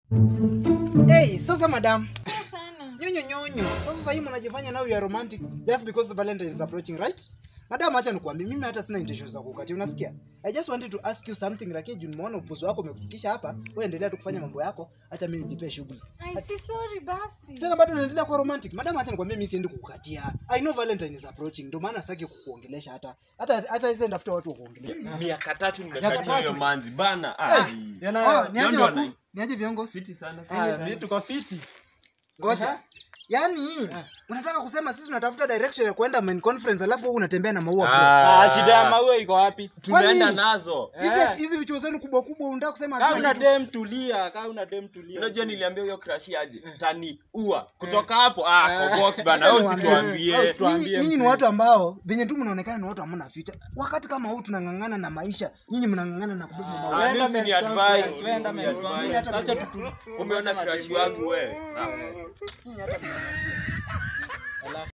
Hey, sasa madam. sana. Nyonyo nyonyo. Sasa sasa hii mnajifanya now you are romantic just because Valentine is approaching, right? Madam, acha nikwambie mimi hata sina intention za kukatia, unasikia? I just wanted to ask you something lakini juu nimeona upuzo wako umekufikisha hapa, wewe endelea tu kufanya mambo yako, acha mimi nijipee shughuli. Ai, si sorry basi. Tena bado unaendelea kuwa romantic. Madam, acha nikwambie mimi siendi kukukatia. I know Valentine is approaching. Ndio maana sitaki kukuongelesha hata. Hata hata hata ndafuta watu wa kuongelea. miaka tatu Miaka nimekatia hiyo tatu. manzi bana Ah, ai. Ah, niaje Ndio wakuu? na- Niaje viongozi? fiti sana Ah, fiti. mi tuko fiti Ngoja. Yaani unataka kusema sisi tunatafuta direction ya kwenda main conference alafu wewe unatembea na maua bro. Ah, ah, shida ya maua iko wapi tunaenda Kwani- nazo Hizi Eh. hizi vichuo zenu kubwa kubwa unataka kusema kaa hazina una kitu? dem tulia kaa una dem tulia unajua niliambia huyo crush aje tani ua kutoka hapo ah Eh. kwa box bana Acha au niwaambie. situambie Au situ- Tuambie Nyinyi nyinyi ni mzee. watu ambao venye tu mnaonekana ni watu hamna ficha. Wakati kama huu tunang'ang'ana na maisha, nyinyi mnang'ang'ana na kubeba maua. Ah, Wenda mimi ni men's advice. conference, wenda Mimi men's ni conference. advice. Acha tutu- umeona crush wangu we ah. Nyinyi hata